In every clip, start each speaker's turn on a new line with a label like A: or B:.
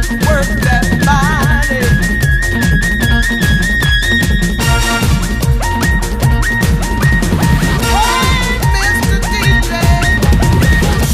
A: Work that body. Hey, Mr. DJ.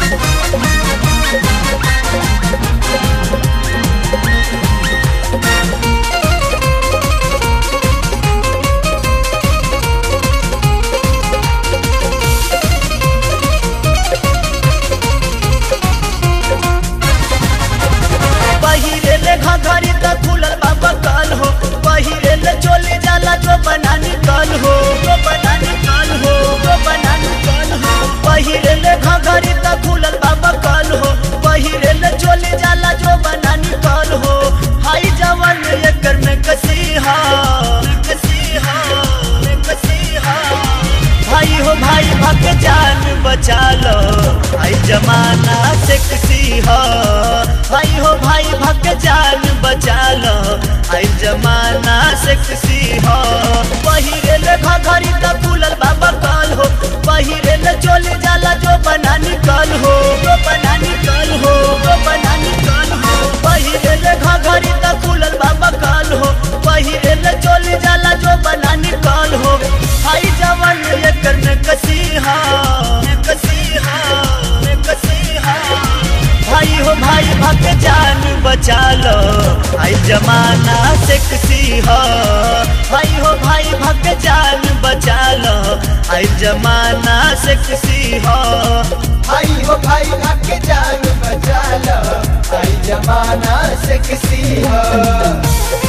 B: पहिरेले घघरी त खुलल बाबा कल हो पहिरेले चोली जाला जो बना निकल हो जो बना निकल हो जो बना निकल हो पहिरेले घघरी त खुलल बाबा कल हो पहिरेले चोली जाला जो बना निकल हो हाई जवन एकर में कसीहा कसीहा कसीहा भाई हो भाई भग जान बचा लो आई जमाना सेक्सी हो भाई हो भाई भग जान बचा लो आई जमाना सेक्सी हो पहिरेले घघरी त फूलल बाबा काल हो पहिरेले चोली जाला जो बना निकल हो जो बना निकल हो जो बना निकल हो पहिरेले घघरी त फूलल बाबा काल हो पहिरेले चोली जाला जो बना निकल हो हाई जवन एकर में कसीहा कसीहा कसीहा भाई हो भाई भग जान बचा लो आई जमाना सेक्सी हो भाई हो भाई भग जान बचा लो आई जमाना सेक्सी हो
A: भाई हो भाई भाग्य जान बचा लो आई जमाना सेक्सी हो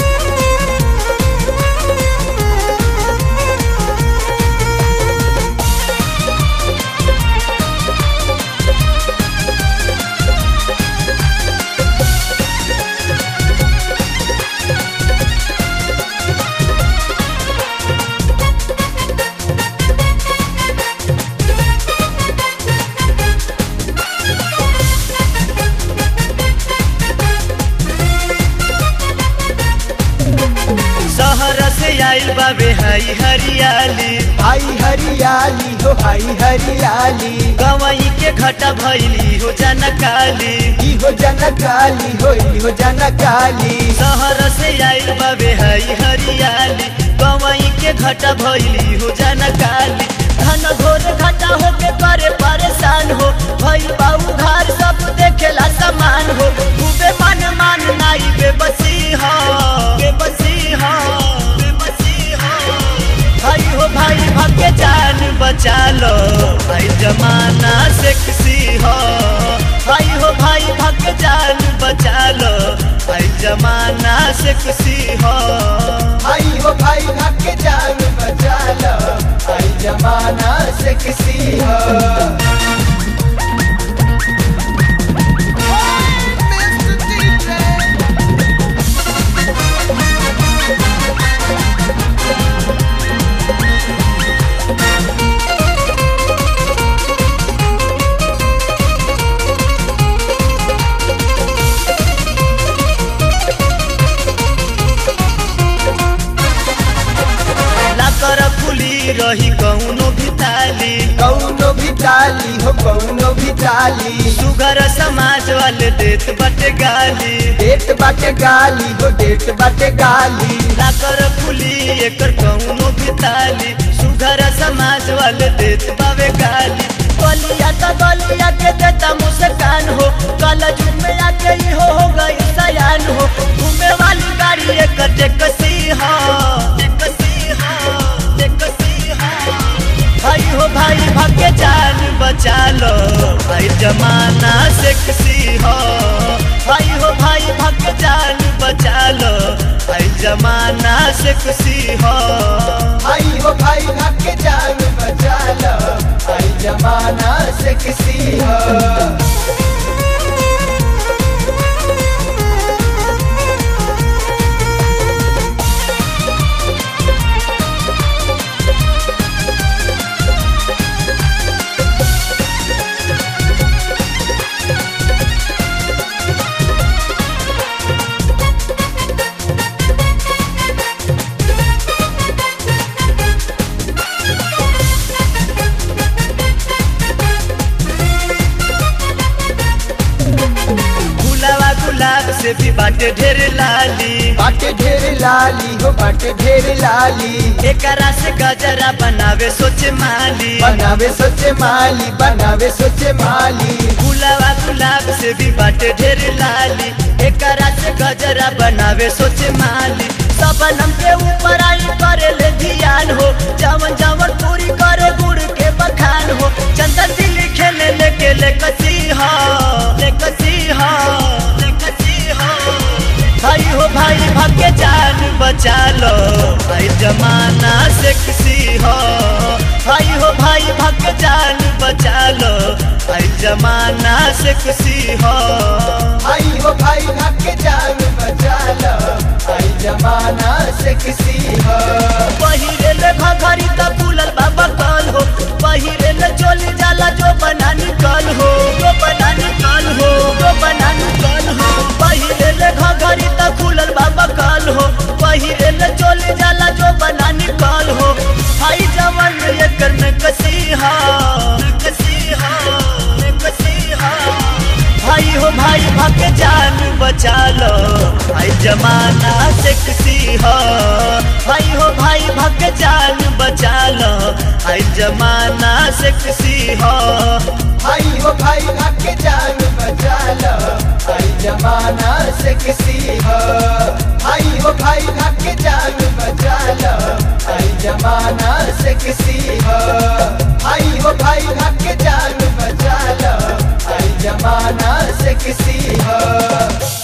B: शहर से आइल बाबे हई हरियाली
A: आई हरियाली हो आई हरियाली
B: गवई के घटा भैली हो जनकाली
A: ई हो जनकाली हो ई हो जनकाली
B: शहर से आइल बाबे हई हरियाली गवई के घटा भैली हो जनकाली धन घोर घटा होके करे परेशान हो भइल बाऊ घर सब देखेला समान हो खूबे मन मान नाई बेबसी हो बेबसी हो बेबसी हो भाई हो भाई भाग्य जान बचा लो भाई जमाना सेक्सी हो भाई हो भाई भाग्य जान बचा लो भाई जमाना सेक्सी हो
A: भाई हो भाई भाग्य जान बचा लो आई जमाना सेक्सी हो
B: लाकर फुली रही कौनो भी ताली
A: कौनो भी डाली हो कौनो भी डाली
B: सुगर समाज वाले देत बटे गाली
A: डेट बाटे गाली हो डेट बाटे गाली
B: लाकर फुली एकर कौनो भी ताली सुघर समाज वाले देत बावे गाली गलिया त गलिया के देता मुस्कान हो कल जुग में आके ही हो हो गई सयान हो घूमे वाली गाड़ी एक टेकसी हो टेकसी हो टेकसी हो भाई हो भाई भाग्य जान बचा लो भाई जमाना सेक्सी हो भाई हो भाई भाग्य जान बचा लो भाई जमाना सेक्सी हो
A: भाई हो भाई भाग्य जान बचा लो आई जमाना सेक्सी हो
B: लाली
A: बाटे ढेर लाली हो बाटे ढेर लाली
B: एकरा से गजरा बनावे सोचे माली
A: बनावे सोचे माली बनावे सोचे माली
B: गुलाबा गुलाब से भी बाटे ढेर लाली एकरा से गजरा बनावे सोचे माली सबनम के ऊपर आई करे ले ध्यान हो जवन जवन पूरी करे गुड़ के बखान हो चंदन दिल खेले लेके ले कसी हो ले कसी हो ले कसी हो भाई हो भाई भाग के जान बचा लो भाई जमाना से किसी हो भाई हो भाई भाग के जान बचा लो भाई जमाना से किसी हो
A: आई हो भाई भाग के जान बचा लो आई जमाना से किसी हो
B: पहिरे ले घघरी त फूलल बाबा कल हो पहिरे ले चोली जाला जो बना निकल हो जो बना निकल हो जो बना निकल हो पहिरे ले घघरी त फूलल बाबा कल हो पहिरे ले चोली जाला जो बना निकल हो हाई जवन ये करने कसी हा कसी हा कसी हा भाई हो भाई भाग के जान बचा लो भाई जमाना से किसी हो भाई हो भाई भाग के जान बचा लो भाई जमाना से किसी हो
A: आई हो भाई भाग के जान बचा लो आई जमाना से किसी हो आई हो भाई भाग के जान बचा लो आई जमाना से किसी हो आई हो भाई भाग के जान बचा लो आई जमाना से किसी हो